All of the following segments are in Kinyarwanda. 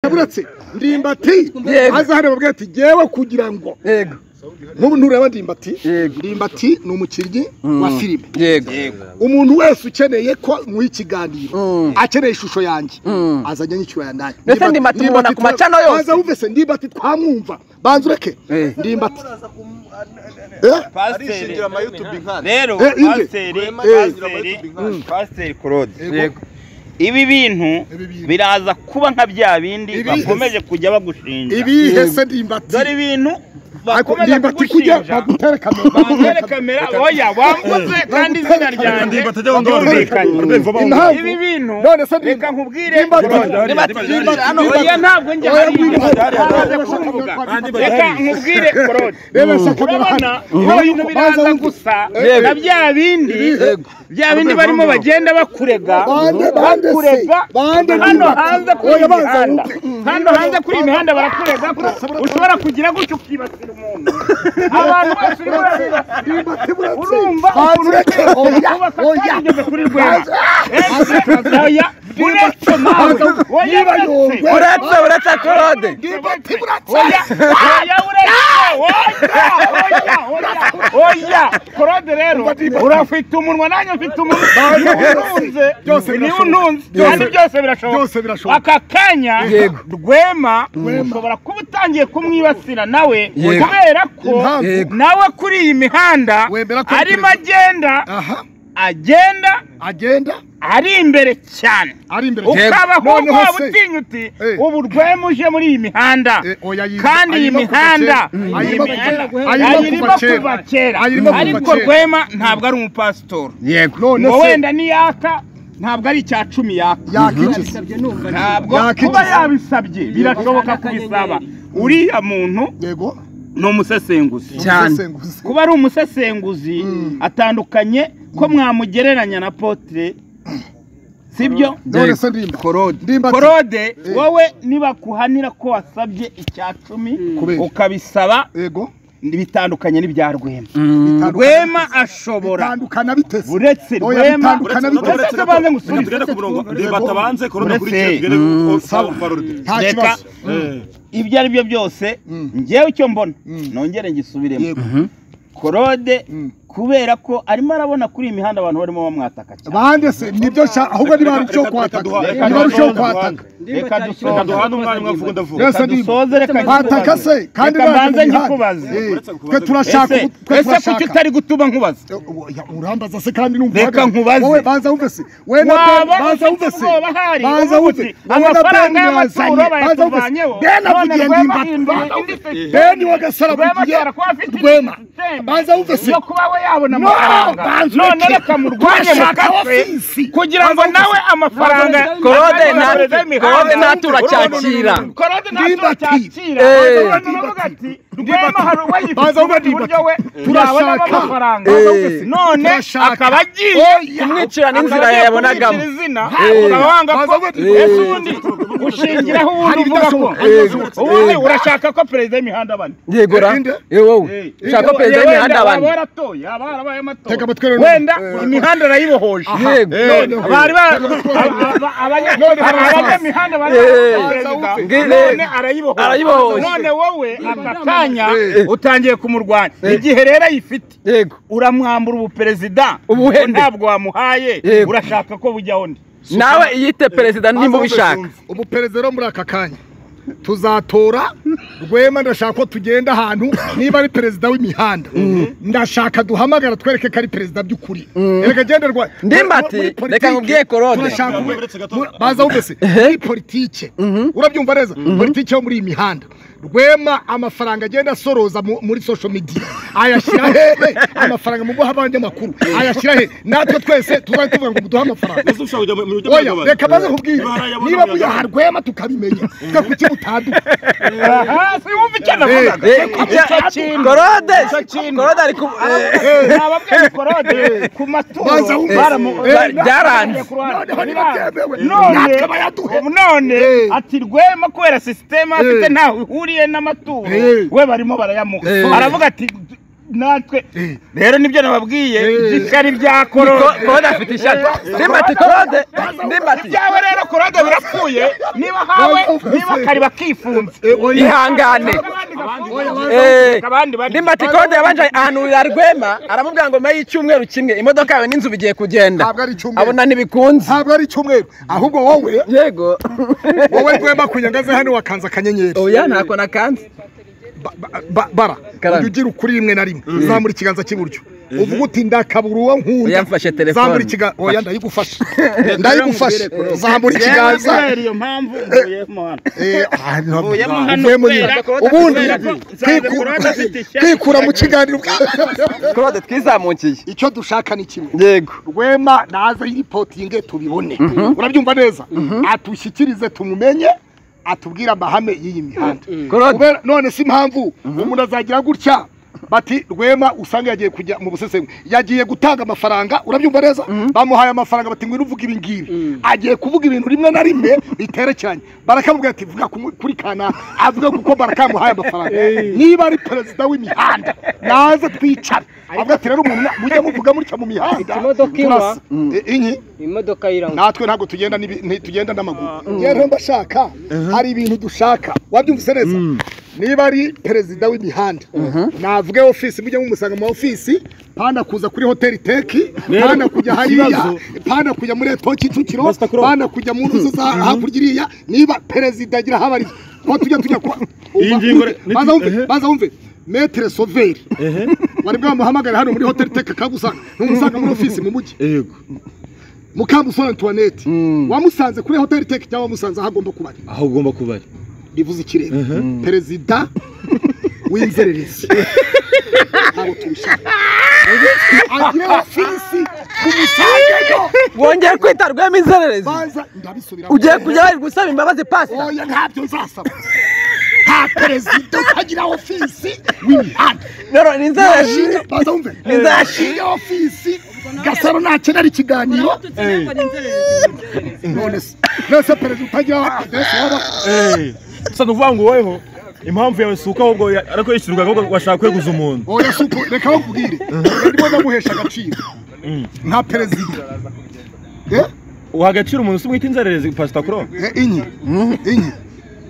yararetse ndimbati Yego. aza hano babwira ati ngewe kugira ngo yego n'ubu ntureba ndimbati Yego. ndimbati ni umukinnyi Mm. wa filime yego umuntu wese ukeneye ko nk'uyu ikiganiro Mm. akeneye ishusho yange Mm. azajya nyikirana nayo Mbese ndimbati mubona ku macano yose? banza wumve se ndimbati twamwumva banza ureke Eh. ndimbati Eh? pasiteri amayutubi nkana rero Eh, inde. pasiteri Rwema pasiteri pasiteri. Mm. pasiteri claude yego ibi bintu Ibi bintu. biraza kuba nka bya bindi Ibi- bakomeje kujya bagushinja ibihe se ndimbati dore ibintu Ako- bakomeje ndimbati kujya kugushinja bagutere kamera bangere kamera oya wambuze kandi izina ryanjye ryumvikanye Impamvu- ibi bintu none se reka ndimbati nkubwire ndimbati hano oya ntabwo njya Oya, hari ngwino hano. ntabwo kuvuga reka nkubwire korode reba se kamera urabona hano ibyo bintu biraza gusa Yego. na bya bindi bya bindi barimo bagenda bakurega Bande, bande se. bakurega Bande hano ndimbati. hanze kuri iyi Oya, banza mihanda wumve. hano hanze kuri iyi mihanda barakurega ko ushobora kugira gutyo ukibasira umuntu abantu bose urimo urabibasira ndimbati urumva Hanze, ukuntu uretse oya, kubaka oya. twageze kuri rwema Ese, oya uretse nawe Hanze, oya niba uretse yongwe. uretse uretse claude ndimbati Oya, oya, uretse, oya, oya, oya. Korode rero urafite umunwa nanjye mfite umunwa niba untunze Byose niba birashoboka. untunze kandi Byose- byose birashoboka byose birashoboka. aka kanya Yego. rwema ushobora kuba utangiye kumwibasira nawe Yego. kubera ko Impamvu. Yego. nawe kuri iyi mihanda Wemera ko arimo perezida- agenda aha agenda agenda ari imbere cyane ari imbere ukabaho Noneho waba se- utinya uti Eh. ubu rwema uje muri iyi mihanda Eh, oya, ayi- kandi iyi ayirimo kuva mihanda kera. iyi Ayirimo kuva mihanda kera. ayirimo kuva kera Ayirimo kuva ariko kera. rwema ntabwo ari umupasitori none ngo se wenda niyaka ntabwo ari icya cumi yaka yakikiza ntabwo Yaka kuba iki? yabisabye birashoboka kubisaba uriya muntu yego ni umusesenguzi cyane umusesenguzi. kuba ari umusesenguzi atandukanye ko mwamugereranya na potere sibyo none se ndimba korode Ndimbati. korode wowe nibakuhanira ko wasabye icya cumi Kubera. ukabisaba yego bitandukanye n'ibya rwema bitandukana- rwema ashobora bitandukana bitese uretse Oya, rwema bitandukana Uretse- bitese uretse banze ngusubize batabanze korona Uretse- kuri tugere sawa. korode nta Reka. kibazo ibyo ari byo byose ngewe icyo mbona nongere ngisubiremo Yego. korode Mm. kubera ko arimo arabona kuri iyi mihanda abantu barimo bamwataka cyane bande se nibyo nshaka ahubwo niba hari icyo kwataka Reka niba hari icyo duhane. kwataka reka reka dusoze duhane umwanya umwe avuga ndavuga Yes. reka dusoze reka bataka ngikubaze. se kandi reka baje mbanze mu mihanda. ngikubaze Eh, Uretse kubaza- twe turashaka ese twe ese kuki turashaka utari gutuma nkubaza Ya, urambaza se kandi numva Reka uhagaze. nkubaze. wowe banza wumve se we na Ben, waba banza ufite wumve se ubwoba hari banza uvuga wumve uti wowe na Ben amafaranga y'amaturo yazanye banza wumve bayaturwanyeho Ben avugiye ndimba Ben wa Gasaro avugiye Rwema. Banza wumve se yo kuba we yabona No, amafaranga banza none ureke. reka murwanye mu Turashaka kafe abafizi. kugira ngo nawe amafaranga Korode nta- azayohereza imihanda. Korode ntatura cyakira. Korode ntatura Ndimbati. cyakira Eh. Banza uravuga ati, Rwema hari uwayifite Banza wumve uburyo we yabonamo Turashaka. amafaranga Eh. none Turashaka. akaba agiye kumwicirana inzira Akaba agiye yabonagamo kumwicira izina Eh. urabanga ko Banza wumve- ese ubundi ushingiraho ubundi Hari uvuga ko ibidashoboka. ubundi urashaka ko perezida w'imihanda abana yego ra Inde. eh, wowe ushaka ko perezida w'imihanda abantu waratoye aba yarabaye Tega amatora amatwi rero. wenda Eh. imihanda arayibohoje yego Noneho. bari ba- Tega amatwi aba- rero. aba- abanya- aba- abanyamihanda bari barahaye perezida, Ngire. none arayibohoje. Arayibohoje. none wowe aka kanya Eh. utangiye kumurwanya igihe rero ayifite yego uramwambura ubuperezida Ubuhende. ngo ntabwo wamuhaye Yego. urashaka ko bujyaho undi nawe iyite perezida nimba ubishaka ubu perezida rero muri aka kanya tuzatora rwema ndashaka ko tugenda ahantu niba ari perezida w'imihanda ndashaka duhamagara twereke ko ari perezida by'ukuri reka genda rwa Ndimbati, muri politiki reka nkubwiye Claude. turashaka Ntabwo ubu- uretse gato. muri- baza wumvese muri politike urabyumva neza politike yo muri iyi mihanda rwema amafaranga agenda asoroza mu- muri social media ayashyira hehe amafaranga mu guha abanyamakuru ayashyira hehe natwe twese tuzabe tuvuga ngo muduhe amafaranga mbese ushaka kujya mu mu buryo oya bw'abagabo reka maze kubwira Niba harayabona niba muyabona. muyaha rwema tukabimenya twe kuki mutanduka aha siwumva icyo navugaga Eh, icyo- icyo kintu Korode Icyo kintu. Korode ari ku eh, nababwiye korode ku Baza maturo wumva. baramu- Eh, bari- byaranze. ku ruhande. Noneho ntibyemewe. None- Natwe bayaduhe. none Eh. ati rwema kubera sisiteme afite Eh. ntaho ihuriye n'amaturo Eh. we barimo barayamuha Eh. aravuga ati natwe Eh. rero nibyo nababwiye Eh. ishyari rya Ko- korode Korode afite ishati nimba ati korode nimba ati ibyawe rero korode birapfuye niba hawe Oya, niba kari bakifunze ihangane Eh, nimba ati korode yabanje ahantu yarwema aramubwira ngo nyuma y'icyumweru kimwe imodoka yawe n'inzu bigiye kugenda Ntabwo ari icyumweru. abona ntibikunze ntabwo ari icyumweru ahubwo wowe yego wowe rwema kunyangaze hano wakanze akanyenyeri oya ntako nakanze Ba- ba- ba- bara Karame. ujya ugira ukuri rimwe na rimwe zamura ikiganza cy'iburyo uvuga uti ndakabura uwo nkunda Oya, mfashe telefone. zamura ikiganza oya ndayigufasha ndayigufashe zamura ikiganza iyo mpamvu mvuyemo hano Eh, ah, no, Mvuyemo no, hano mvuyemo kubera nyine. ko- ubundi kubera ko kwiku- Nsanze afite ishyari. kwikura mu kiganiro korode twizamukiye icyo dushaka ni kimwe yego rwema naze yiripotinge tubibone urabyumva neza atushyikirize tumumenye atubwire amahame y'iyi mihanda Korode. Kubera- none si impamvu umuntu azagira gutya bati rwema usanga yagiye kujya mu busesengwe yagiye gutanga amafaranga urabyumva neza bamuhaye amafaranga bati ngwino uvuge ibi ngibi agiye kuvuga ibintu rimwe na rimwe biterekeranye barakamubwira ati vuga ku- kuri kana avuga kuko barakamuhaye amafaranga niba ari perezida w'imihanda naze twicare avuga ati rero umuntu mujye muvuga mutya mu mihanda Imodoka inywa. turasa. I- inyi imodoka yiranga natwe ntabwo tugenda n'ibi- ntitugenda n'amaguru rero mbashaka hari ibintu dushaka wabyumvise neza niba ari perezida w'imihanda navuge ofisi mujye mumusanga mu ofisi panda kuza kuri hoteli teki panda kujya hariya ikibazo- panda kujya muri eto kicukiro Master Crow. panda kujya mu ruzi za hakurya iriya niba perezida agira aho abariye ko tujya tujya kwa Iyi ngingo re- baza wumve eh. baza wumve metere soveri wari bwamuhamagare hano muri hoteli teki akagusanga ntumusanga muri ofisi mu mujyi yego mukamusore antoinette wamusanze kuri hoteli teki cyangwa wamusanze aho agomba kuba ari aho ugomba kuba ari rivuze ikirere perezida w'inzererezi ntabwo tubishaka agire ofisi tumusangeyo wongeye kwita rwema inzererezi banza ndabisubiramo ugiye kujya bari gusaba imbabazi pasita oya ntabyo nzasaba nta perezida utagira ofisi w'imihanda nero ni inzererezi Yashinga- banza wumve Nzashinga ofisi gasaro nakenera ikiganiro none se nese perezida utagira adresi waba gusa ni ukuvuga ngo woweho impamvu yawe si uko ahubwo ya- ariko yishyurwa ahubwo washaka kweguza umuntu oya si uko reka bakubwire ndimo ndamuhesha agaciro nka perezida Eh, uha agaciro umuntu si umwita inzererezi pasita kuro eh, inyi inyi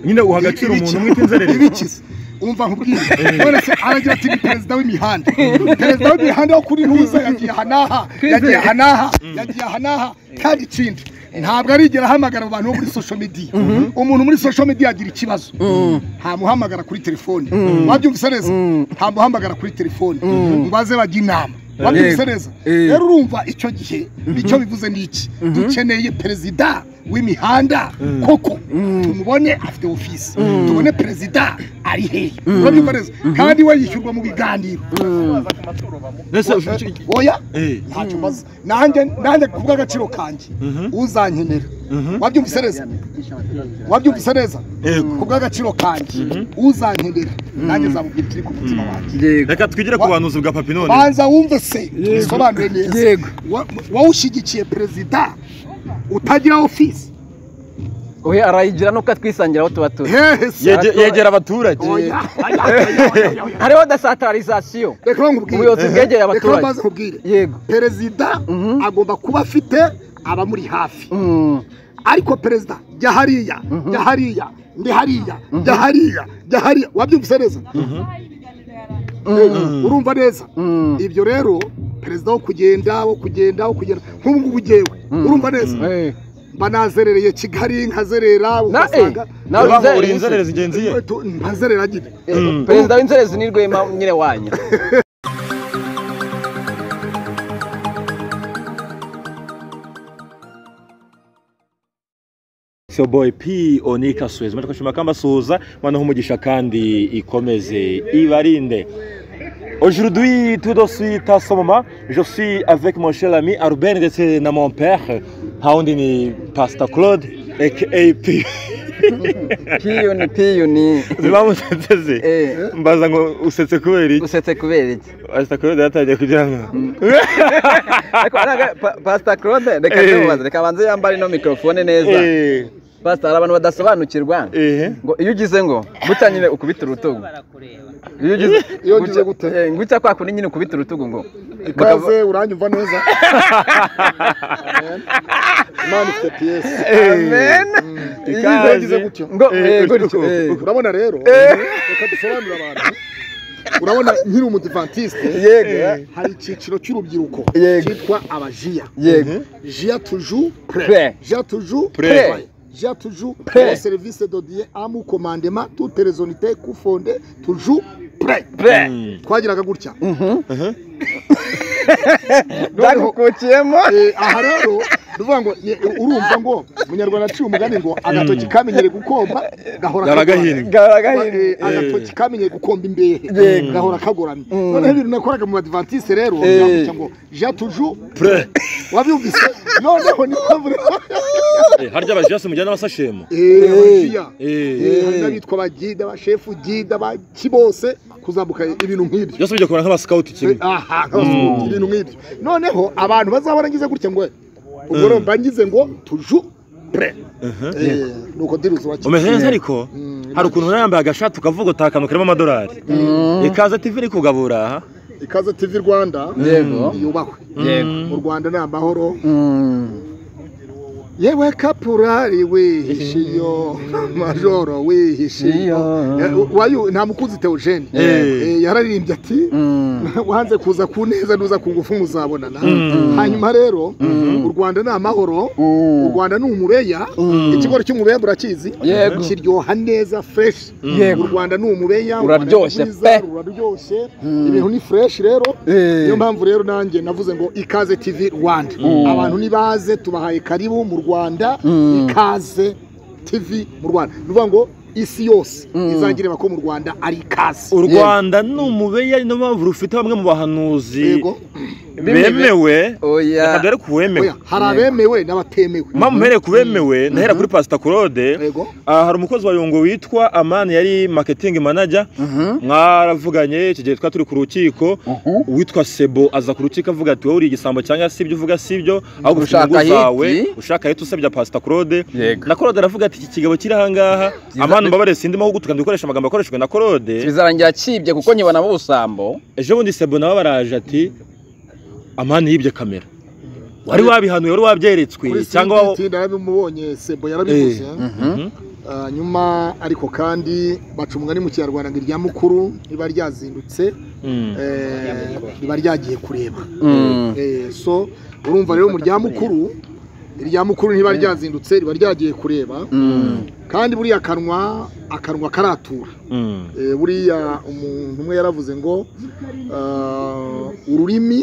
nyine uha agaciro umuntu umwita inzererezi ibikiza umva nkubwire none se aragira ati ni perezida w'imihanda perezida w'imihanda wo kuri ntuza yagiye aha n'aha yagiye aha n'aha yagiye aha n'aha kandi ikindi ntabwo arigera ahamagara mu bantu bo muri social media umuntu muri social media agira ikibazo ntamuhamagara kuri telefone wabyumvise neza ntamuhamagara kuri telefone mubaze bajya inama wabyumvise neza Eh. rero urumva icyo gihe icyo bivuze ni iki dukeneye perezida w'imihanda koko tumubone afite ofisi tubone perezida ari hehe urabyumva neza kandi we yishyurwa mu biganiro mbese oya Eh. ntacyo mbaza nanjye nanjye ku bw'agaciro kanjye uzankenera wabyumvise neza wabyumvise neza Yego. ku bw'agaciro kanjye uzankenera nanjye zamubwira ikiri ku mutima wanjye yego reka twigire ku buhanuzi bwa papi none banza wumve se tubisobanure neza Yego. Wa- wawushyigikiye perezida utagira ofisi oya arayigira nuko atwisangira aho tuba turi hehe se Yege- yegera abaturage Oya, oya, oya, oya, oya. hariho dasatarizasiyo reka nkubwire. Ubuyobozi bwegeye Reka abaturage. mbanze nkubwire. Yego. perezida agomba kuba afite abamuri hafi Mm. ariko perezida jya hariya jya hariya ndi hariya jya hariya jya hariya wabyumvise neza Eh, urumva neza Mm. ibyo rero perezida wo kugenda wo kugenda wo kugenda nk'ubu ngubu ugewe urumva neza Eh. mba nazerereye kigali nkazerera Na- ugasanga eh, nawe Urumva ngo inzererezi. uri inzererezi ngenzi ye Tu- ntazerera nyine Eh, perezida w'inzererezi ni rwema nyine wanyu It's your boy P Onika Suez. Murako shima kamba suza mwana humugisha kandi ikomeze ibarinde. Aujourd'hui, tout de suite à ce moment, je suis avec mon cher ami Arben de na mon père, haundi ni Pastor Claude aka P. piyuni piyuni Zibamuseteze. Eh, Mbaza ngo usetse kubera iki? usetse kubera iki Pastor Claude yatagiye kugira ngo ariko pasita claude reka Eh. tubaze reka abanze yambare ino mikorofone neza Eh, pasitari abantu badasobanukirwa ehe ngo iyo ugize ngo gutya nyine ukubita urutugu iyo ugize Iyo ugize gute? eh, gutya kwa kundi nyine ukubita urutugu ngo ikaze uranyumva neza imana ifite piyesi amen Iyo ugize, Ikaze. ugize gutyo. ngo Eh, eh, gutyo. gutyo eh. urabona rero reka dusobanurire abantu urabona nkiri umudivantisite yego hari icyiciro cy'urubyiruko Yego. cyitwa abajiya yego jia tuju Prêt. prêt jia tuju Prêt. prêt jia tuju Prêt. prêt service dodiye amu commandement toute les unités coufondées tuju prêt pre twagiraga gutya ndagukukiyemo Eh, aha rero tuvuga ngo ye- urumva ngo umunyarwanda aciye umugani ngo agatoki kamenyere gukomba gahora Gahora kagoramye. gahinda. Eh, gahindi agatoki kamenyeye gukomba imbehe Yego. gahora kagoramye Mm. noneho ibintu nakoraga mu badivantise rero Eh. ngira ngo jia tuju pre wabyumvise noneho ni mpamvu harya abajiyasi mujyana n'abasashemu Eh, abajiya. Eh, Eh, hari n'abitwa bagida abashefu gida baki bose kuzamuka ibintu nk'ibyo byose bijya kubona nk'abasikawuti kimwe aha nk'abazungu, ibintu nk'ibyo noneho abantu bazahora ngize gutya ngo ubwo rero mba ngize ngo tuju pre Eh, nuko diruzi wa umeze neza ariko hari ukuntu uba yambaye agashati ukavuga utakantu karimo amadolari ikaze tv iri kugabura aha ikaze tv rwanda yego yubahwe yego mu rwanda ni amahoro Mm. yewe kapurari wihishiyo majoro wihishiyo Iyo. Eh, wayu nta mukuzi teogene Eh. Eh, yararirimbye ati Mm. wanze kuza ku neza nuza ku ngufu muzabonana Mm. hanyuma rero u rwanda ni amahoro Mm. u rwanda ni umubeya ikigori cy'umubeya murakizi Yego. kiryoha neza fresh Yego. u rwiza ni umubeya u Rwanda ni Uraryoshye rwiza, pe. ruraryoshye ibintu ni fresh rero Eh. niyo mpamvu rero nanjye navuze ngo ikaze tv rwanda abantu nibaze tubahaye karibu mu rwanda Mm. ikaze tv mu rwanda ni ukuvuga ngo isi yose Mm. izangireba ko mu rwanda ari ikaze u rwanda ni umubeya niyo mpamvu rufite bamwe mu bahanuzi yego bemewe reka oya dore ku wemewe Oya, hari abemewe n'abatemewe mpamvu mpereye ku bemewe ndahera kuri pasita claude yego aha hari umukozi wa yungo witwa amani yari marketing manager mwaravuganye icyo gihe twari turi ku rukiko uwitwa sebo aza ku rukiko avuga ati wowe uri igisambo cyangwa si ibyo uvuga si ibyo ahubwo ufite Ushaka inyungu zawe hiti. ushaka hiti usebya pasita claude Yego. na claude aravuga ati iki kigabo kiri ahangaha amani mbabare sindimo gutuka ndikoresha amagambo akoreshejwe na claude bizarangira kibye kuko nyibonamo ubusambo ejo bundi sebo nawe baraje ati amani yibye kamera wari wabihanuye wari wabyeretswe kuri cyangwa wa- CBT narabimubonye sebo yarabivuze Ah, nyuma ariko kandi baca umugani mu kinyarwanda ngo irya mukuru riba ryazindutse Mm. eh, riba ryagiye kureba Mm. Eh, so urumva rero mu rya mukuru irya mukuru ntiba ryazindutse riba ryagiye kureba Mm. kandi buriya akanwa akanwa karatura Mm. Eh, buriya umuntu umwe yaravuze ngo ah, ururimi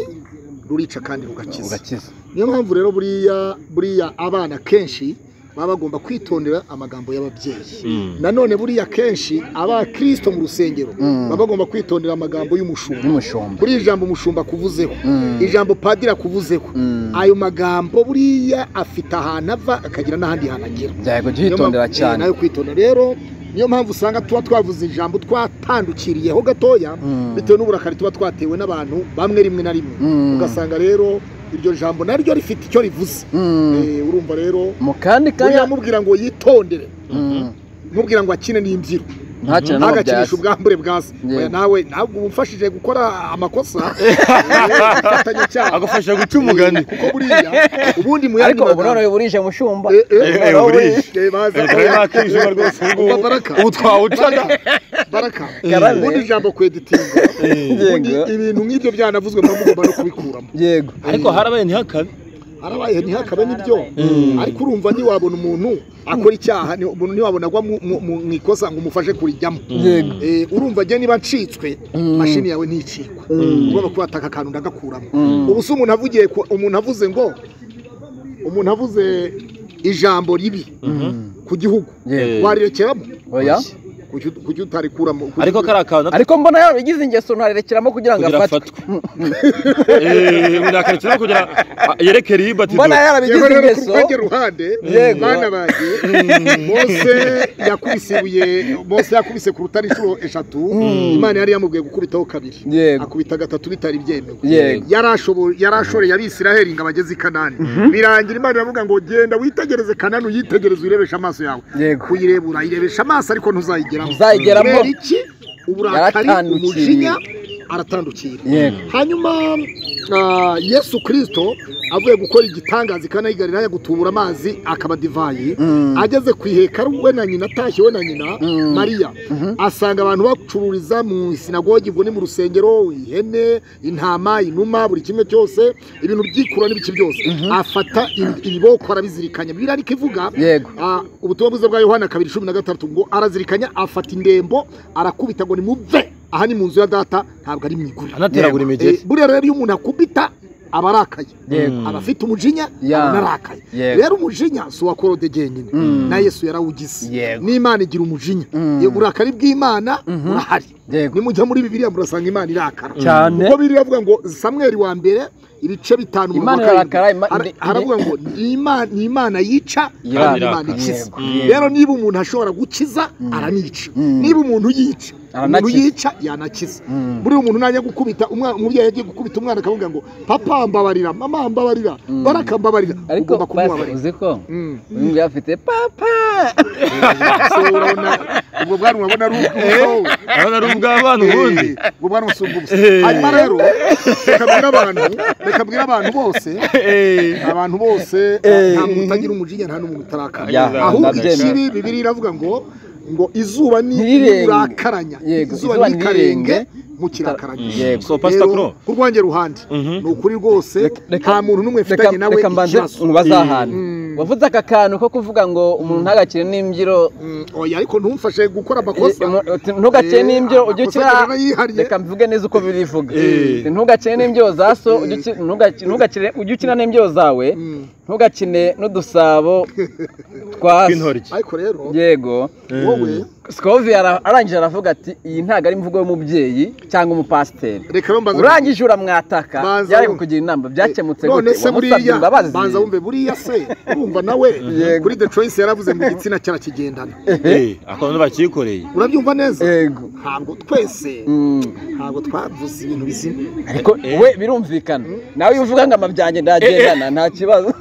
rurica kandi rugakiza ugakiza niyo mpamvu rero buriya buriya abana kenshi baba bagomba kwitondera amagambo y'ababyeyi Mm. nanone buriya kenshi abakirisito mu rusengero Mm. baba bagomba kwitondera amagambo y'umushumba n'umushumba buriya ijambo umushumba akuvuzeho Mm. ijambo padiri akuvuzeho Mm. ayo magambo buriya afite ahantu ava akagira n'ahandi hantu agera byari Niyo mpamvu- kubyitondera eh, cyane nayo kwitondera rero niyo mpamvu usanga tuba twavuze ijambo twatandukiriyeho gatoya Mm. bitewe n'uburakari tuba twatewe n'abantu bamwe rimwe na rimwe Mm. ugasanga rero iryo jambo naryo rifite icyo rivuze Mm. Eh, urumva rero mu kandi buriya kanya amubwira ngo yitondere Mm. mubwira ngo akine n'imbyiro nta kintu nabo ntagakinishe byasi ubwambure bwa se Yeah. Oya, nawe ntabwo uba umfashije gukora amakosa Eh, ufatanya icyaha agufasha guca umugani Eh, kuko buriya ubundi mu yandi ariko ubu magambo- noneho burije mushumba Eh, eh, Eh, eh, eh, burije. eh, baza- Eh, bakijima rwose ubu ngubu. Umva baraka ubu twawucaga baraka Karabe. ubundi ijambo kweditinga ubundi Yego. ibintu nk'ibyo byanavuzwe muba mugomba no kubikuramo yego ariko harabaye ntihakabe harabaye ntihakabe n'ibyo ariko urumva ntiwabona umuntu akora icyaha ni- umuntu ntiwabona agwa mu- mu- mu mu ikosa ngo umufashe kurijyamo yego Eh, urumva njye niba ncitswe Mm. mashini yawe nticikwa ugomba kuba wataka akantu ndagakuramo Mm. ubu se umuntu avugiye ku- umuntu avuze ngo umuntu avuze ijambo ribi ku gihugu Yego. warirekeramo oya kuki kuki utarikuramo kuki- ariko kariya kantu ariko mbona yarabigize ingeso ntarerekeramo kugira ngo kugira afatwe afatwe Eh, unakarikiraho kugira ah, yerekere iyibatizo mbona yewe yarabigize rero ku ingeso rwanjye ruhande Yego. bana banjye mose yakubise ibuye mose yakubise ku rutare inshuro eshatu imana yari yamubwiye gukubitaho kabiri Yego. akubita gatatu bitari byemewe Yego. yarashobora yarashoreye abisiraheli ngo abageze i kanani birangira imana iravuga ngo genda witegereze kanani uyitegereze uyirebeshe amaso yawe Yego. kuyireba urayirebesha amaso ariko ntuzayigeramo Ntuzayigeramo. kubera iki uburakari Yaratandukiriye. umujinya aratandukira Yego. hanyuma ah, yesu kirisito avuye gukora igitangaza i kana y'i Galilaya gutubura amazi akaba divayi ageze ku ihekaru we na nyina atashye we na nyina mariya asanga abantu bacururiza mu isinagogi ubwo ni mu rusengero ihene intama inuma buri kimwe cyose ibintu byikura n'ibiki byose afata ib- ibiboko arabizirikanya bibiliya ariko ivuga Yego. ah, ubutumwa bwiza bwa yohana kabiri cumi na gatatu ngo arazirikanya afata indembo arakubita ngo nimuve aha ni mu nzu ya data ntabwo ari mu iguriro anateragura Eh, buriya rero iyo umuntu akubita aba arakaye Yego. aba afite umujinya Ya. aba anarakaye Yego. rero umujinya si uwa korode genyine na yesu yarawugize Yego. n'imana igira umujinya Mm. Yego, uburakari bw'imana burahari Yego. nimujya muri bibiliya murasanga imana irakara Cyane. kuko biriya avuga ngo samweri wa mbere ibice bitanu mu Imana wa karindwi. irakara, ima- Ara- ni- haravuga ngo ni Imana- ni imana yica Irakara. kandi imana ikiza Yego. Yego. rero niba umuntu ashobora gukiza aranica niba umuntu yica Aranakiza. umuntu yica yanakiza Mm. buriya umuntu najya gukubita umwana umubyeyi yagiye gukubita umwana akavuga ngo papa mbabarira mama mbabarira baraka mbabarira ariko ugomba basi kumwabarira uzi ko Mm. uyu nguyu afite papa So, urabona ubwo bwana urabona ari ubwowe abana ari ubw'abana ubundi Eh, ubwo bwana busumba ubusa hanyuma rero reka mbwire abantu reka mbwire abantu bose abantu bose nta muntu utagira umujinya nta n'umuntu utarakara Ya, ahubwo ndabyemera. ikibi bibiri iravuga ngo ngo izuba ni Ntirirenge. urakaranya Yego, izuba izuba ni karenge ntirirenge. mukirakaranya Yego. So, Pastor Kuro. ku rwanjye ruhande ni ukuri rwose nta muntu n'umwe mfitanye nawe reka mbanze ikibazo nkubaze ahantu Mm. wavuze aka kantu ko kuvuga ngo umuntu ntagakire n'imbyiro Mm, oya ariko ntumfashe gukora amakosa ntugakeye Eh, n'imbyiro ujye amakosa ukina agenda yihariye. reka mvuge neza uko bibivuga Eh. Uti, ntugakine n'imbyiro za so ujye uki- ntugaki- ntugakine ujye ukina n'imbyiro zawe Mm. ntugakine n'udusabo twa so tw'intoryi ariko rero yego wowe sikovi ara- arangije aravuga ati iyi ntabwo ari imvugo y'umubyeyi cyangwa umupasiteri reka rero mbanze urangije uramwataka Banza yari wumve. kukugira inama byakemutse none se wamusabye buriya imbabazi banza wumve buriya se urumva nawe Yego. kuri the choice yaravuze ngo igitsina cyarakigendana Eh, akantu bakikoreye urabyumva neza yego ntabwo twese Mm. ntabwo twavuze ibintu bizima ariko we birumvikana nawe iyo uvuga ngo ama byanjye ndagendana nta kibazo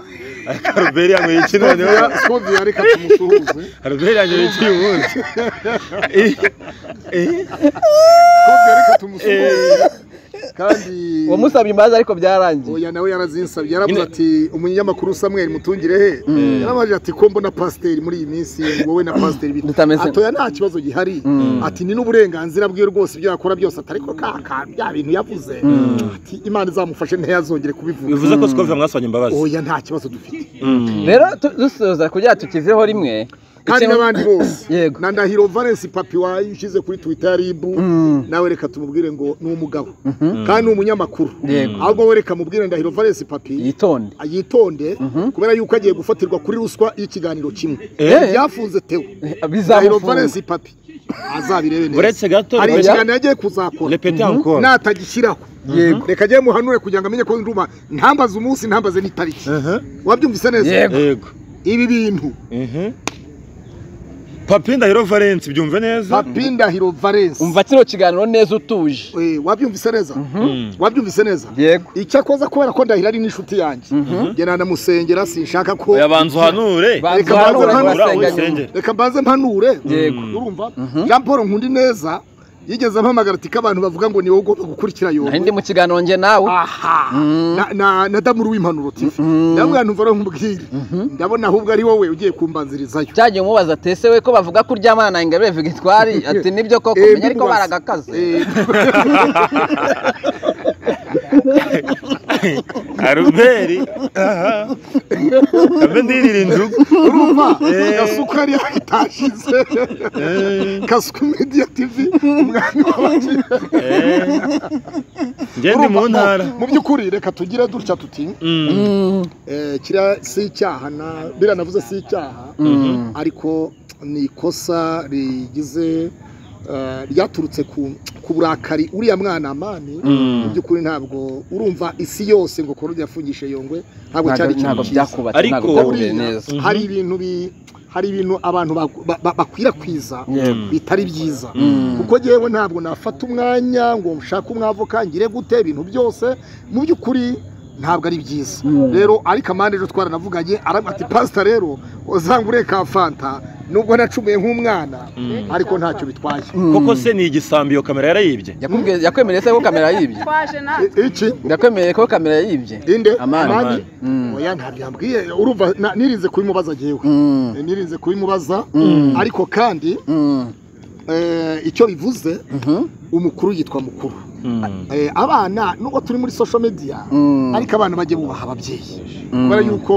Albert yanyweye iki noneho twumviye reka tumusuhuze Albert yanyweye iki ubundi Eh, eh, twumviye reka tumusuhuze kandi wamusabye imbabazi ariko byarangiye oya nawe yarazinsabye yaravuze Nyine- ati umunyamakuru Samuel mutungire he yarabajije ati ko mbona pasiteri muri iyi minsi wowe na pasiteri bita Mutameze- atoya nta kibazo gihari ati ni n'uburenganzira bwiwe rwose ibyo yakora byose ati ariko ka ka bya bintu yavuze ati imana izamufashe ntiyazongere kubivuga bivuze ko sikovi yamwasabye imbabazi oya nta kibazo dufite Mm. rero tu- dusoza kugira ngo tukiveho rimwe kandi ikintu- n'abandi bose Yego. na ndahiro valence papi wayishyize kuri twita ya ribu nawe reka tumubwire ngo ni umugabo kandi ni umunyamakuru Yego. ahubwo we reka mubwire ndahiro valence papi yitonde yitonde kubera yuko agiye gufatirwa kuri ruswa y'ikiganiro kimwe Eh. byafunze tewe ndahiro valence bizamufunga papi azabirebe neza uretse gato hari uretse- ikiganiro agiye kuzakora repete encore natagishyiraho Yego. reka agiye muhanure kugira ngo amenye ko nduma ntambaze umunsi ntambaze n'itariki wabyumvise neza Yego. yego ibi bintu Mhm. papi ndahiro valence byumve neza papi ndahiro valence umva kino kiganiro neza utuje Eh, wabyumvise neza Mm. wabyumvise neza yego icyakoza kubera ko ndahira ari n'inshuti yanjye njye nanamusengera sinshaka ko oya banza uhanure Banza Reka uhanure, banza uhanure, urasenganye. usenge. reka mbanze mpanure Yego. urumva jean paul nkundi neza yigeze ampamagara ati ko abantu bavuga ngo ni wowe ugomba gukurikira yobo nari ndi mu kiganiro njye nawe aha na- na na damuru w'impanuro tv ndabwira ntumva rero nkubwire ndabona ahubwo ari wowe ugiye kumbanzirizayo cyagiye umubaza atese we ko bavuga ko uryamana na ingabire vigitwari ati nibyo koko Eh, menya ariko ndimubaza. baragakaze Eh, albert aha mbe ndirira injugu urumva gasuka yari yatashize gasuka media tv umwanya w'abakiriya Eh. njye ndi mu ntara mu by'ukuri reka tugire dutya tuti Mm. eh, kiriya si icyaha na biriya navuze si icyaha ariko ni ikosa rigize eh, ryaturutse ku ku burakari uriya mwana amani mu by'ukuri ntabwo urumva isi yose ngo korode yafungishe yongwe ntabwo cyari ikintu ntabwo cyiza byakubatse Ariko- ntabwo byakubiye Buriya neza hari ibintu bi- hari ibintu abantu baku- ba- ba- bakwirakwiza Yemwe. bitari byiza Mm. kuko yewe ntabwo nafata umwanya ngo nshake umwavoka ngire gute ibintu byose mu by'ukuri ntabwo ari byiza Mm. rero ariko amande ejo twaranavuganye aravuga ati pasita rero uzangure ka fanta nubwo nacumuye nk'umwana Mm. ariko ntacyo bitwaye Mm. koko se ni igisambi iyo kamera yarayibye Yakubwiye- yakwemereye se ko kamera yibye twaje natwe I- iki yakwemereye ko kamera yibye inde Amani. amani Mm. oya ntabyo yambwiye urumva na- nirinze kubimubaza ngewe Mm. nirinze kubimubaza Mm. ariko kandi Mm. eh, icyo bivuze Mhm. umukuru yitwa mukuru Mm. Eh, abana nubwo turi muri social media Mm. ariko abana bajye bubaha ababyeyi Mm. kubera yuko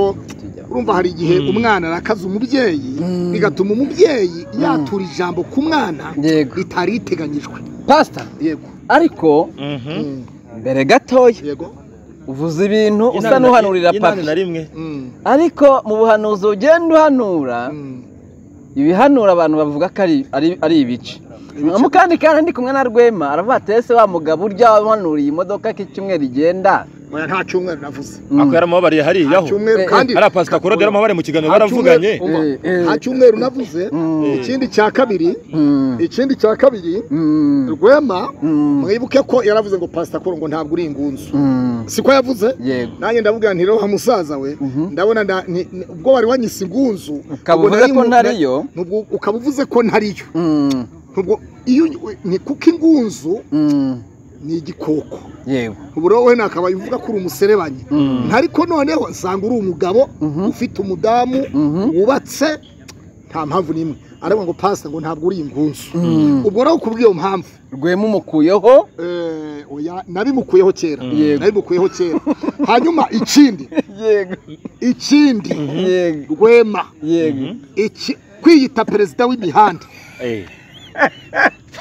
urumva hari igihe Mm. umwana arakaza umubyeyi Mm. bigatuma umubyeyi yatura ijambo ku mwana yego ritari riteganyijwe pasita yego ariko Mhm. Mm. mbere gatoya yego uvuze ibintu usa Inani na- n'uhanurira inani na papa rimwe Mm. ariko mu buhanuzi ugenda uhanura Mm. ibihanura abantu bavuga ko ari- ari ari ibice Ibice. mu kandi kandi ndi kumwe na rwema aravuga ati ese wa mugabo urya wahanuriye imodoka ko icyumweru igenda Oya, nta cyumweru navuze Mm. ako yaramubabariye nta hariyaho cyumweru Eh, kandi hariya pasita korode yaramubabariye mu kiganiro nta cyumweru- baravuganye umva, Eh, eh. nta cyumweru navuze Mm. ikindi cya kabiri Mm. ikindi cya kabiri Mm. rwema Mm. mwibuke ko yaravuze ngo pasita koro ngo ntabwo uri ingunzu Mm. siko yavuze yego nanjye ndavuga nti wa musaza we Mhm. ndabona nda- ni- ni- ubwo wari wanyise ingunzu ukaba ubwo uvuze nari ko mu- ntariyo nubwo ukaba uvuze ko ntariyo Mm. nubwo iyo ni kuko ingunzu Mm. ni igikoko yego ubu rero wenda akaba avuga ko uri umuserebanyi Mm. ariko noneho usanga uri umugabo Mhm. ufite umudamu Mhm. wubatse nta mpamvu n'imwe aravuga ngo pasita ngo ntabwo uri ingunzu Mm. ubwo rero kubw'iyo mpamvu rwema umukuyeho eh, oya nabimukuyeho kera Yego. nabimukuyeho kera hanyuma ikindi yego ikindi yego rwema yego iki kwiyita perezida w'imihanda Eh.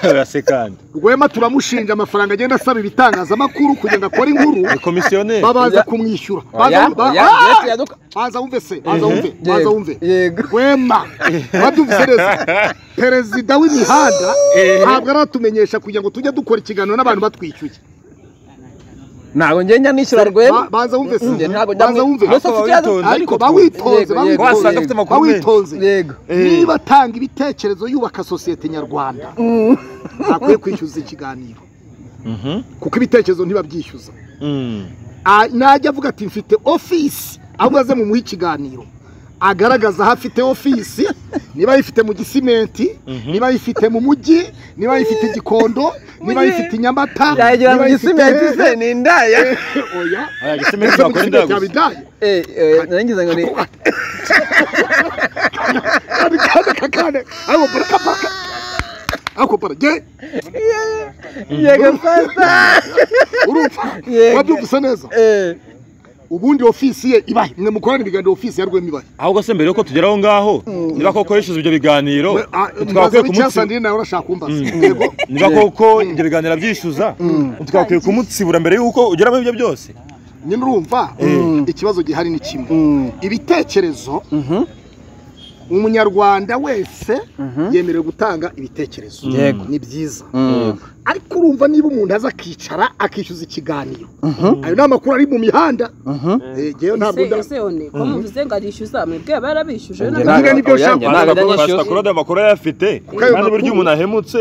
Arasekana. rwema turamushinja amafaranga agenda asaba ibitangazamakuru kugira ngo akore inkuru ni komisiyoneri babanza Oya. kumwishyura Oya, Baza- ba- oya, Ah! ndetse yaduka- baza wumve se baza wumve baza yego, wumve yego rwema wabyumvise neza perezida w'imihanda Eh. ntabwo aratumenyesha kugira ngo tujye dukora ikiganiro n'abantu batwishyuye ntabwo ngenda nishyura Ba- rwema baza wumve Njye se ntabwo njya baza mu- wumve Gusa ufite icyo Bawitonze. ariko Yego, bawitonze yego, wasanga bawitonze afite yego. amakuru menshi bawitonze yego niba atanga ibitekerezo yubaka sosiyete nyarwanda Mm. ntakwiye kwishyuza ikiganiro Mhm. kuko ibitekerezo ntibabyishyuza Mm. Ah, najya avuga ati mfite ofisi ahubwo aze mu muhe ikiganiro agaragaza aho afite ofisi niba ayifite mu gisimenti Mhm. niba ayifite mu mujyi niba ayifite i gikondo niba ayifite i nyamata yagira niba mu ayifite- gisimenti se ni indaya oya Aya gisementi ese mu bakora gisimenti indagu. yabidaye Eh, eh, narangiza ngo ni kandi kandi kakane ariko baraka baraka ako barage yego pasita urumva Yego. wabyumvise neza Eh, ubundi ofisi ye ibahe mwe mukorana ibiganiro ofisi ya rwema ibahe ahubwo se mbere yuko tugera aho ngaho niba koko yishyuza ibyo biganiro We- ah, twakwiye mbaze kumutsibura b'icyasa ndi nawe urashaka kumbaza Mm. yego niba koko ibyo biganiro abyishyuza twakwiye kumutsibura mbere yuko ugera muri ibyo byose nyine urumva Mm. ikibazo gihari ni kimwe mm, ibitekerezo mhm, umunyarwanda wese Mhm. yemerewe gutanga ibitekerezo Yego. ni byiza mm, ariko urumva niba umuntu aza akicara akishyuza ikiganiro mhm, ayo ni amakuru ari mu mihanda mhm. Eh, njyewe ntabwo nda- ese one ko muvuze ngo arishyuza mwebwe barabishyuje Njye none ntabwo- nibyo oya, ushaka. njye ntabwo njya pasita nishyuza. korode amakuru ayafite ayo kandi buryo makuru- umuntu ahemutse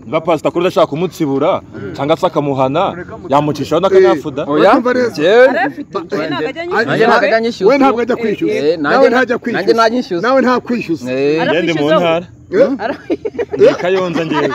niba pasita korode ashaka kumutsibura cyangwa se akamuhana yamucishaho n'akanyafuda Eh. oya Urumva neza? njyewe- arafite njye ntabwo ajya Ari- Nanjye nyishyuza ntabwo ajya anyishyuza. we ntabwo ajya kwishyuza Eh, nanjye nawe na- ntajya nanjye kwishyuza nanyishyuza. nawe nta kwishyuza Eh, Ara- ngende mu Yarafishizeho. ntara Eh, ndi kayonza ngewe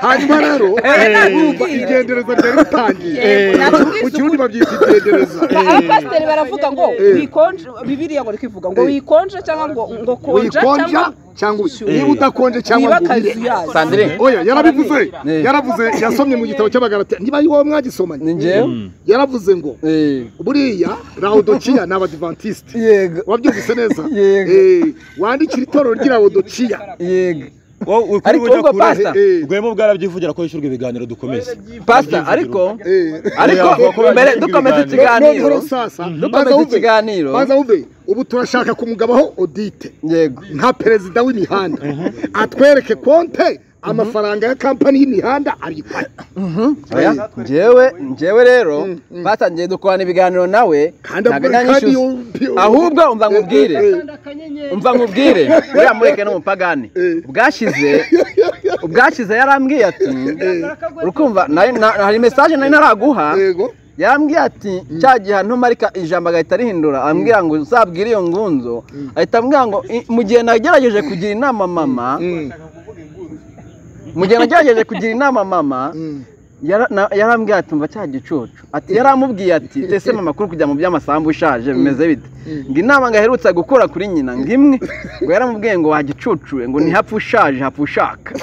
hanyuma rero urumva igendereza ryari ritangiye mu kirundi babyita igendereza abapasiteri baravuga ngo Eh. wikonje bibiriya ngo rikivuga ngo Eh. wikonje cyangwa ngo ngo konja wikonja cyangwa cyangwa ubi- Eh. niba udakonje cyangwa ngo wibakazi ubire yazo Sandrine. oya yarabivuze Eh. yaravuze yasomye mu gitabo cy'abagaratia niba ari wowe ni mwagisomanye njyewe yaravuze ngo Eh, buriya rawodokiya ni abadivantisite yego wabyumvise neza Yego. Eh, wandikira itorero ry'irawodokiya yego wowe ukuri Ariko uja ubwo kure pastor- rwema ubwarabyivugira ko yishyurwa ibiganiro dukomeze pasita ariko ariko Yavuga ko mbere bagiye dukomeza kubiganira. ikiganiro Noneho sasa, dukomeza baza wumve- ikiganiro baza wumve ubu turashaka kumugabaho odite yego nka perezida w'imihanda atwereke konte amafaranga ya kampani y'imihanda ayifata oya njyewe njyewe rero batangiye dukorana ibiganiro nawe Kandi ntabwo abu- kandi nanyishyuza yo- ahubwo umva nkubwire Eh, eh. umva nkubwire uriya mureke ni umupagani bwashize ubwashize yarambwiye ati urukumva nari- na- hari mesaje nari naraguha yego yarambwiye ati cya gihe ahantu marika ijambo agahita arihindura arambwira ngo uzabwire iyo ngunzo ahita ambwira ngo "I- mu gihe nagerageje kugira inama mama mu gihe nagerageje kugira inama mama yara- na- yarambwiye ati umva cya gicucu ati yaramubwiye ati ese mama kuri kujya mu by'amasambu ushaje bimeze bite ngo inama ngo aherutse gukora kuri nyina ngo imwe ngo yaramubwiye ngo wagicucure ngo ntihapfe ushaje hapfe ushaka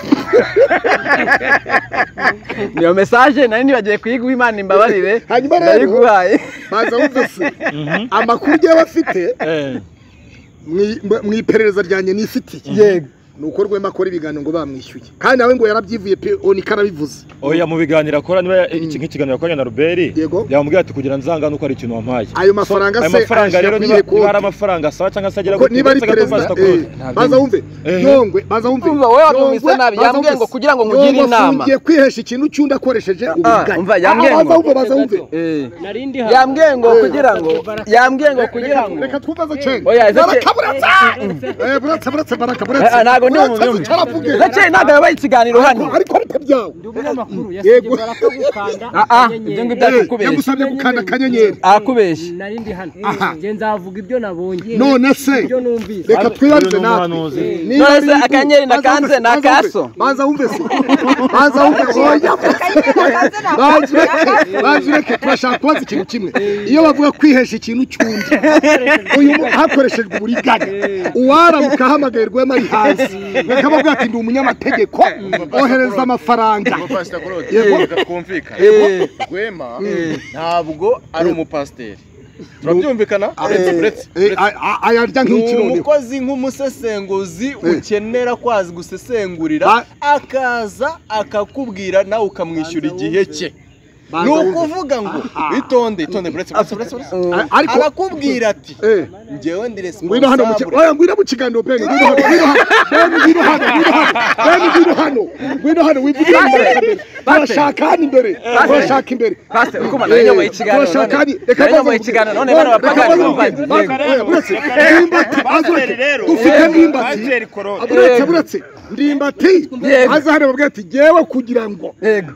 niyo mesaje nari nibagiye kuyiguha imana imbabarire Hanyuma rero- ndayiguhaye baza wumve se amakuru ugiye bafite mu- mu- mu iperereza ryanjye nifitiye yego ni uko rwema akora ibiganiro ngo bamwishyuye kandi nawe ngo yarabyivuye pe onika arabivuze oya mu biganiro akora niba iki nk'ikiganiro yakoranye na ruberi Yego. yamubwira ati kugira nzangane uko ari ikintu wampaye Ayo mafaranga So, ayo se mafaranga rero ayashyira niba kuri iyo niba ari konti. amafaranga asaba cyangwa se agera kuko niba ari perezida eh, baza wumve Eh. yongwe baza wumve Umva, wowe wamwumvise Yongwe, nabi, baza yambwiye wumve ngo se. kugira ngo Yongwe nkugire inama. afungiye kwihesha ikintu cy'undi akoresheje uburiganya umva, yambwiye Ah, ngo- baza wumve baza wumve Eh. nari ndi hano yambwiye ngo kugira ngo yambwiye ngo kugira ngo reka twumvaze cenge Oya, ese Chen- baraka buratsa Eh, buratsa buratsa baraka buratsa Eh, eh, ntabwo ndi Buratsa umuyumvi. zica aravuge. ndakeye ntabwo yabaye ikiganiro hano ariko ariko byawe ndi umunyamakuru yasabye baraka gukanda Ah, ah, ibyo akanyenyeri ngibyo akakubeshya yagusabye gukanda akanyenyeri akakubeshya nari ndi hano Aha. nge nzavuga ibyo nabonye none se ibyo numvise reka twibarize natwe Niba None se biri ku- akanyenyeri na baza wumve- kanze ni baza wumve- akaso? baza wumve se baza wumve oya baje ureke- baje ureke turashaka kubaza ikintu kimwe iyo bavuga kwihesha ikintu cy'undi uyu mu- hakoreshejwe uburiganya uwaramuka ahamagaye rwema ari hasi bakabavuga ati ndi umunyamategeko ohereza amafaranga Pastor Claude, Yego. reka twumvikane. Rwema ntabwo ari umupasiteri turabyumvikana uretse uretse Eh, uretse- a- a- ayarya ni nk'iki noneho umukozi nk'umusesenguzi ukenera ko azi gusesengurira Ba- akaza akakubwira nawe ukamwishyura igihe cye ni Banza wumve. ukuvuga ngo itonde itonde buretse buretse buretse buretse A- ariko arakubwira ati eh, ngewe ndi ngwino hano mu ki- responsable oya ngwino mu kiganiro bene ngwino hano ngwino hano bene ngwino hano ngwino hano bene ngwino hano ngwino hano wivuge imbere turashaka hano imbere turashaka imbere Pastor, uri kumva narinyoboye ikiganiro turashaka none. hano reka Narinyoboye ikiganiro none bano bapagani bumva baza yego. uretse ndimbati baza ureke dufite ndimbati uretse uretse ndimbati Yego. baza hano babwira ati ngewe kugira ngo yego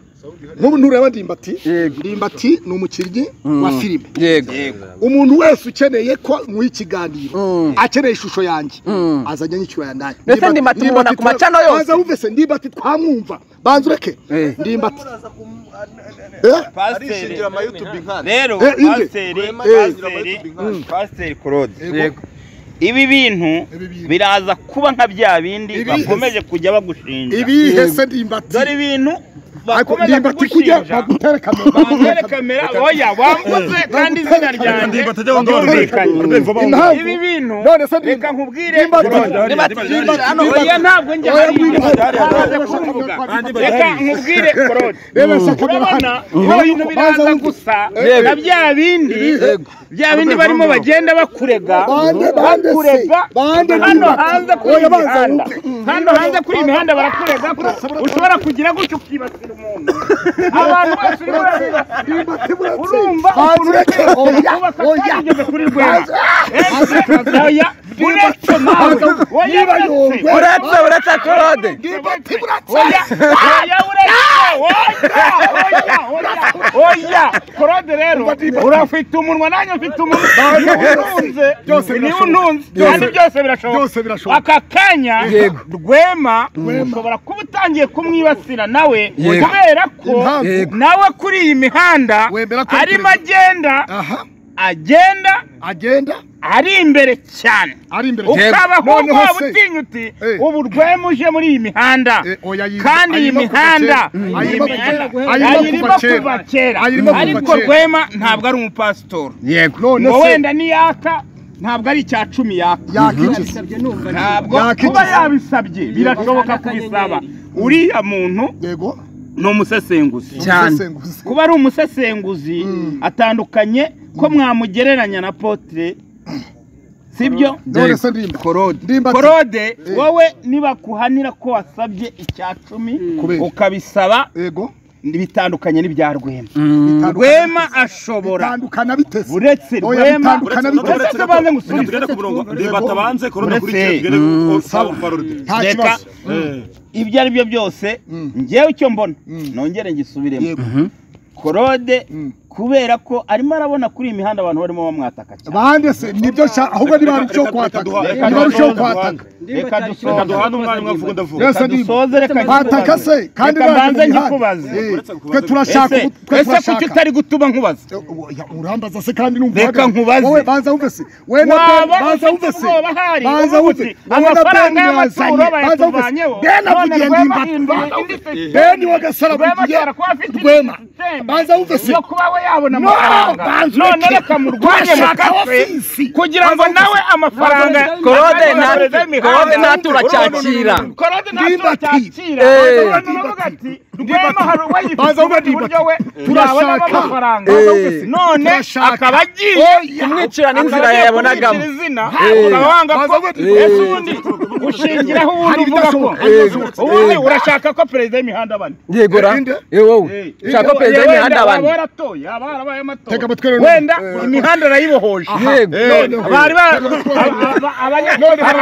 nk'ubu ntureba ndimbati Yego. ndimbati ni umukinnyi wa filime yego umuntu wese ukeneye ko nk'uha ikiganiro Mm. akeneye ishusho yanjye Mm. azajya anyishyurira nanjye Ndetse ndimbati mubona ku macano yose. baza wumve se ndimbati twamwumva banza ureke Eh. ndimbati Eh, arishingira ama youtube nkana rero Eh, inde. pasiteri Rwema pasiteri yashyira amajwi. pasiteri claude Yego. ibi bintu Ibi bintu. biraza kuba nka bya bindi Ibi- bakomeje kujya bagushinja ibihe se ndimbati dore ibintu Ako- bakomeje ndimbati kujya kugushinja bagutere kamera bagutere bamwereka kamera oya wambuze kandi izina ryanjye kamera. Impamvu- ibi bintu none se reka ndimbati nkubwire ndimbati oya ntabwo njya oya hariya. ngwino Baraza kumvuga. reka nkubwire korode urabona ibyo bintu biraza gusa Yego. na bya bindi bya bindi barimo bagenda bakurega bakurega hano hanze kuri iyi mihanda hano hanze kuri iyi mihanda barakurega ushobora kugira gutyo ukibasira umuntu abantu bose uri kureba urumva ukuntu uri kureba ubu bakaba barigeze kuri rwema oya uretse nawe oya uretse uretse uretse korode oya oya uretse oya oya oya oya korode rero urafite umunwa nanjye mfite umunwa niba untunze Byose niba birashoboka. untunze kandi byose birashoboka byose birashoboka aka kanya rwema ushobora kuba utangiye kumwibasira nawe Yego. kubera ko Impamvu. Yego. nawe kuri iyi mihanda Wemera ko arimo perezida- agenda aha agenda agenda ari imbere cyane ari imbere ukabaho Noneho waba se- utinya uti Eh. ubu rwema uje muri iyi mihanda Eh, oya, ayi- kandi iyi ayirimo kuva mihanda kera. iyi Ayirimo kuva mihanda kera. Ayirimo ayirimo kuva kera. kuva kera Ayirimo kuva ariko kera. rwema ntabwo ari umupasitori yego none ngo se wenda niyaka ntabwo ari icya cumi yaka yakikiza Bisabye numva ntabwo Yakigize. kuba yabisabye birashoboka kubisaba uriya muntu yego ni umusesenguzi Cyane. umusesenguzi. kuba ari umusesenguzi atandukanye ko mwamugereranya na potere sibyo none se ndimba ndimba ati- korode wowe nibakuhanira ko wasabye icya cumi Kubera. ukabisaba yego bitandukanye n'ibya rwema bitandukanye. rwema ashobora bitandukana biteze uretse Oya, rwema bitandukana uretse biteze ko banze ngusubize tugere ku murongo reba Uretse- tabanze korona uretse- kuri tugere ku sawa parode nta reka kibazo ibyo ari byo byose Mm. ngewe icyo mbona Mm. nongere ngisubiremo yego korode Mm. kubera ko arimo arabona kuri iyi mihanda abantu barimo bamwataka cyane bande se nibyo nshaka ahubwo niba ari icyo kwataka Reka- niba ari icyo reka- kwataka reka reka dusoze duhane umwanya umwe avuga ndavuga Yes. reka dusoze reka bataka ngikubaze. se kandi reka baje mbanze mu mihanda. ngikubaze Eh, Uretse kubaza- twe turashaka ese twe ese kuki turashaka utari gutuma nkubaza Ya, urambaza se kandi numva Reka uhagaze. nkubaze. wowe banza wumve se we na Ben, waba banza ufite wumve se ubwoba hari banza uvuga wumve uti wowe na Ben amafaranga y'amaturo yazanye banza wumve se bayatuvanyeho Ben none avugiye rwema ndimbati hinduye indi sisiteme. Ben wagasarabugiye ashobora kuba afite indi Rwema. sisiteme banza wumve se yo kuba we yabona No, amafaranga banza none ureke. reka murwanye mu Turashaka kafe abafizi. kugira ngo nawe amafaranga Korode nta- azayohereze imihanda. Korode ntatura cyakira. korode ntatura Ndimbati. cyakira Eh. Korode aravuga ati rwema hari Banza uwayifite ureke iburyo we Turashaka. yabonamo amafaranga Eh. none Turashaka. akaba agiye kumwicira n'inzira akaba agiye yabonagamo. kumwicira izina Eh. urabanga ko Eh. ese ubundi ushingiraho ubundi Hari uvuga ko ibidashoboka. ubundi urashaka ko perezida w'imihanda abana yego ra Inde? yewe wowe ushaka ko perezida w'imihanda abantu waratoye aba yarabaye Tega amatora amatwi rero. wenda Eh. imihanda arayibohoje yego None ho. bari ba- Tega amatwi rero. aba- aba- abanya-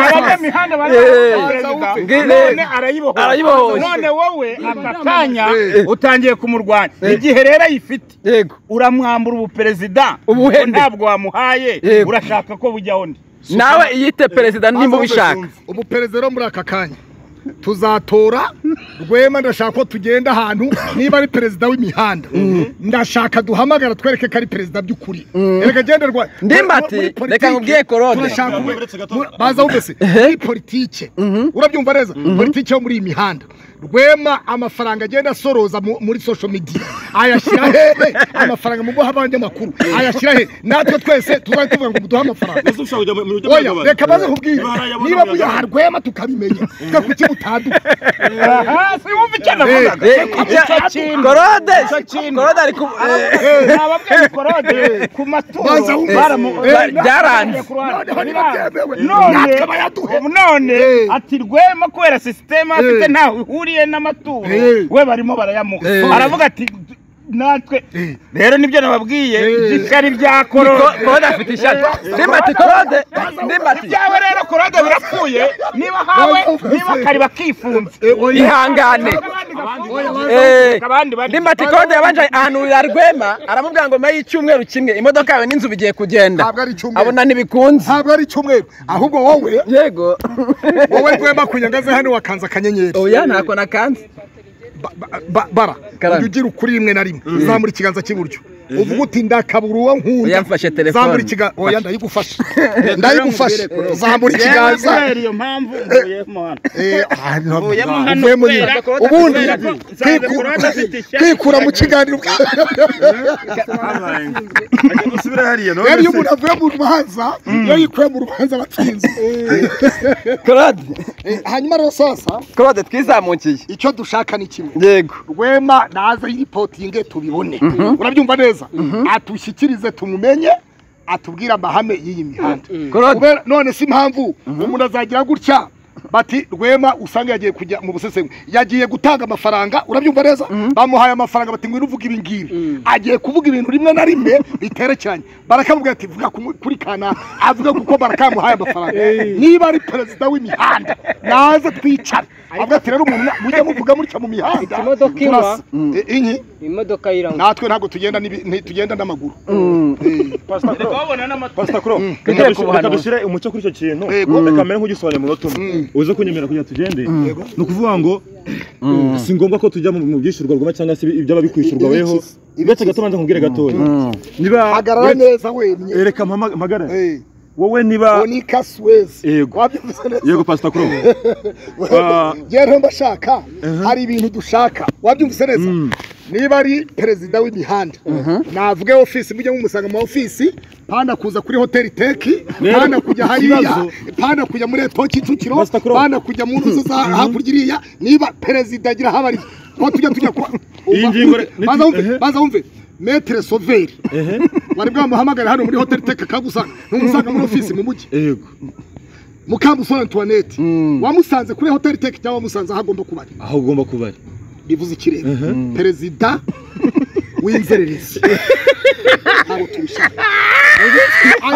abanyamihanda bari Eh. barayibohoje Ngi- perezida. eh. none arayibohoje Arayibohoje. none wowe aka kanya Eh. utangiye kumurwanya Eh. igihe rero ayifite yego uramwambura ubuperezida Ubuhende. ngo ntabwo wamuhaye Yego. urashaka ko bujyaho undi nawe iyite perezida nimba ubishaka ubu perezida rero muri aka kanya tuzatora rwema ndashaka ko tugenda ahantu niba ari perezida w'imihanda ndashaka duhamagara twereke ko ari perezida by'ukuri reka genda rwa Ndimbati, muri politiki reka nkubwiye Claude. turashaka Ntabwo ubu- uretse gato. muri- baza wumvise muri politike urabyumva neza politike yo muri iyi mihanda rwema amafaranga agenda asoroza mu- muri social media ayashyira hehe amafaranga mu guha abandi amakuru ayashyira hehe natwe twese tuzajya tuvuga ngo muduhe amafaranga ese ushaka kujya mu buryo oya reka baze kubwira Ibara yabona niba umuyaga. muyaha rwema tukabimenya twe kuki mutanduka aha siwumva icyo navugaga Eh, icya- korode korode ari ku eh, nababwiye korode ku Baza maturo wumve. baramu- Eh, bari- byaranze. ku ruhande. Noneho ntibabyemewe. None- Natwe bayaduhe. none Eh. ati rwema kubera sisiteme afite Eh. ntaho ihuriye n'amaturo Eh. we barimo barayamuha Eh. aravuga ati natwe rero nibyo nababwiye Eh. gikari bya Ko- korode korode afite ishati ndimbati korode ndimbati ibyawe rero korode birapfuye niba hawe niba kari bakifunze ihangane Eh, ndimbati korode yabanje ahanurira rwema aramubwira ngo nyuma y'icyumweru kimwe imodoka yawe n'inzu bigiye kugenda Ntabwo ari icyumweru. abona ntibikunze ntabwo ari icyumweru ahubwo wowe yego wowe rwema kunyangaze hano wakanze akanyenyeri oya ntako nakanze Ba- ba- ba- bara Karame. ujya ugira ukuri rimwe na rimwe zamura ikiganza cy'iburyo uvuga uti ndakabura uwo nkunda Oya, mfashe telefone. zamura ikiganza oya ndayigufasha ndayigufasha zamura ikiganza iyo mpamvu mvuyemo hano Eh, ah, no, Mvuyemo no, hano mvuyemo kubera nyine. ko- ubundi kubera ko nsanze kwiku- Kurode afite ishyari. kwikura mu kiganiro Ajya gusubira hariya none rero iyo se- umuntu avuye mu rubanza iyo yikuye mu rubanza aba atsinze korode Eh, hanyuma rero sasa korode twizamukiye icyo dushaka ni kimwe yego rwema naze yipotinge tubibone urabyumva neza atushyikirize tumumenye atubwire amahame y'iyi mihanda korode Kubera- none si impamvu umuntu azagira gutya bati rwema usanga yagiye kujya mu busesengwe yagiye gutanga amafaranga urabyumva neza bamuhaye amafaranga bati ngwino uvuge ibi ngibi agiye kuvuga ibintu rimwe na rimwe biterekeranye barakamubwira ati vuga ku- kuri kanaka avuga kuko barakamuhaye amafaranga niba ari perezida w'imihanda naze twicara avuga ati rero umuntu mujya muvuga mutya mu mihanda Imodoka inywa. turasa." Eh, inki imodoka yiranywa natwe ntabwo tugenda n'ibi- nti- tugenda n'amaguru Pastor Crow. Pastor Crow, reka Tugere dushyire- ku buhanuzi. reka dushyire umucyo kuri icyo kintu Yego. reka mbere nk'ugisobanuye umunota umwe uze kunyemera kugira ngo tugende ni ukuvuga ngo si ngombwa ko tujya mu mu byishyurwa rwoma cyangwa se ibyaba bikwishyurwa weho uretse gato banza nkubwire gatoya niba hagarara neza wemye Eh, reka mpama- mpagare Eh, wowe niba Bonica Suez Yego. wabyumvise neza yego Pastor Crow Ah. yewe ntomba ashaka hari ibintu dushaka wabyumvise neza niba ari perezida w'imihanda navuge ofisi mujye mumusanga mu ofisi pana kuza kuri hoteli teki Rero, pana kujya hariya ikibazo- pana kujya muri eto kicukiro Master Claude. pana kujya mu nzu za hakurya iriya niba perezida agira aho abariye ko tujya tujya kwa Iyi ngingo re- Banza wumve, ehe. banza wumve metere soveri wari bwamuhamagara hano muri hoteli teki akagusanga ntumusanga muri ofisi mu mujyi Yego. mukambusore antoinette wamusanze kuri hoteli teki cyangwa wamusanze aho agomba kuba ari aho ugomba kuba ari bivuze ikirere perezida w'inzererezi ntabwo tubishaka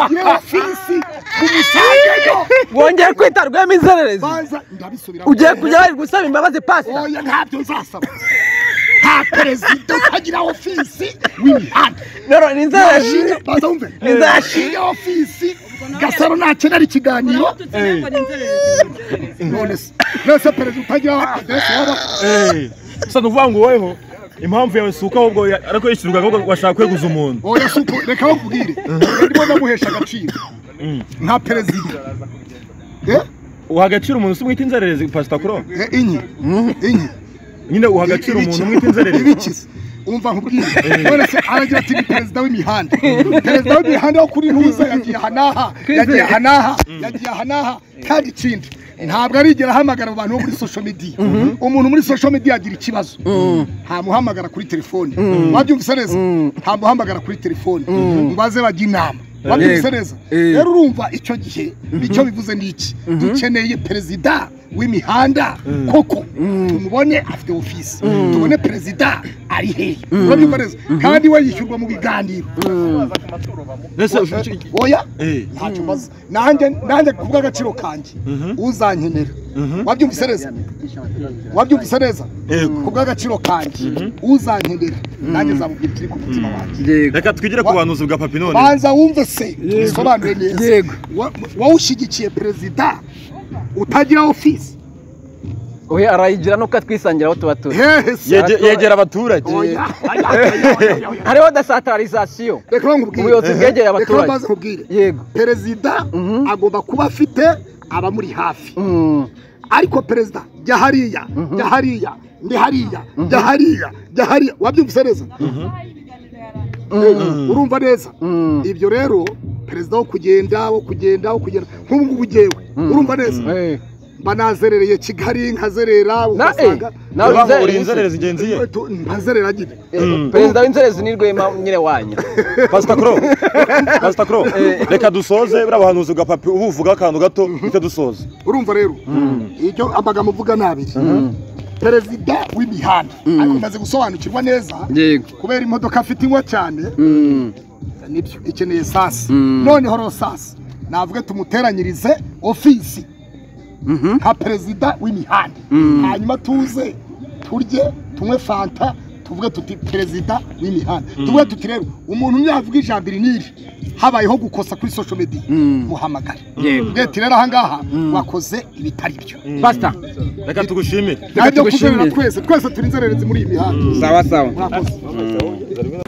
agire ofisi tumusangeyo wongeye kwita rwemizererezi baza ndabisubira ugiye kujya bari gusaba imbabazi pasita oya ntabyo nzasaba nta perezida utagira ofisi w'imihanda rero ni inzererezi Yashimye- baza wumve Nzashimye. ofisi gasaro nakenera ikiganiro none se none se perezida utagira adresi waba gusa ni ukuvuga ngo woweho impamvu yawe si uko ahubwo ya- ariko yishyurwa ahubwo washaka kweguza umuntu oya si uko reka bakubwire ndimo ndamuhesha agaciro nka perezida Eh? uha agaciro umuntu si mwita inzererezi pasitakuro Eh, inyi inyi nyine uha agaciro Ibiki- umuntu mwita inzererezi ibikiza umva nkubwire none se aragira ati ni perezida w'imihanda perezida w'imihanda wo kuri ntuza yagiye aha n'aha yagiye aha n'aha yagiye aha n'aha kandi ikindi ntabwo arigera ahamagara abo bantu bo muri social media umuntu muri social media agira ikibazo ntamuhamagara kuri telefone wabyumvise neza ntamuhamagara kuri telefone ngo baze bajya inama wabyumvise neza rero urumva icyo gihe icyo bivuze ni iki dukeneye perezida w'imihanda koko tumubone afite ofisi tubone perezida ari hehe urabyumva neza kandi we yishyurwa mu biganiro mbese ufite- oya Eh. ntacyo mbaza nanjye nanjye ku bw'agaciro kanjye uzankenera wabyumvise neza wabyumvise neza ku bw'agaciro kanjye uzankenera nanjye nzamubwira ikiri ku mutima wanjye reka twigire ku buhanuzi bwa papi none banza wumve se bisobanure neza Wa- wowe ushyigikiye perezida utagira ofisi we arayigira nuko atwisangira aho tuba turi hehe se Yege- yegera abaturage oya oya, oya, oya, oya. hariho desatarizasiyo reka nkubwire ubuyobozi bwegereye Reka abaturage. mbanze nkubwire yego perezida agomba kuba afite abamuri hafi Mm. ariko perezida jya hariya jya hariya ndi hariya jya hariya jya hariya wabyumvise neza Eh, urumva neza Mm. ibyo rero perezida wo kugenda wo kugenda wo kugenda nk'ubu ngubu ngewe urumva neza Eh. mba nazerereye kigali nkazerera na eh ugasanga nawe Urumva ngo uri inzererezi inzererezi ngenzi ye Tu- mpazerera nyine perezida w'inzererezi ni rwema nyine wanyu pasitakuro pasitakuro reka dusoze buriya buhanuzi bwa papi ubu uvuga akantu gato uhita dusoza urumva rero ibyo amagambo uvuga ni abiri perezida w'imihanda ariko umaze gusobanukirwa neza yego kubera imodoka afite inywa cyane Mm. nibyo ikeneye sasi Mm. noneho rero sasi navuge tumuteranyirize ofisi Mhm. nka perezida w'imihanda hanyuma tuze turye tunywe fanta tuvuge tuti perezida w'imihanda tuvuge tuti rero umuntu ntiyavuga ijambo iri n'iri habayeho gukosa kuri social media muhamagare mwete rero ahangaha wakoze ibitari byo pasita reka tugushimire ntabyo kuzerera twese twese turi inzererezi muri iyi mihanda sawa sawa murakoze